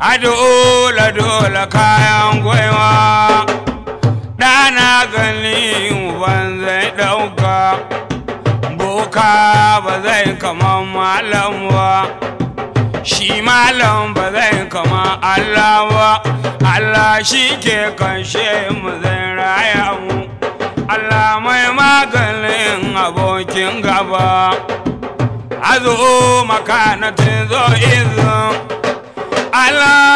a dole dole kayan gwaiwa ɗana gani uban zai ɗauka boka ba zai kama malam ba shi malam ba zai kama Allah ba Allah shi ke kanshe mu zai raya mu Allah mai maganin abokin gaba azo makanatin zo izin Allah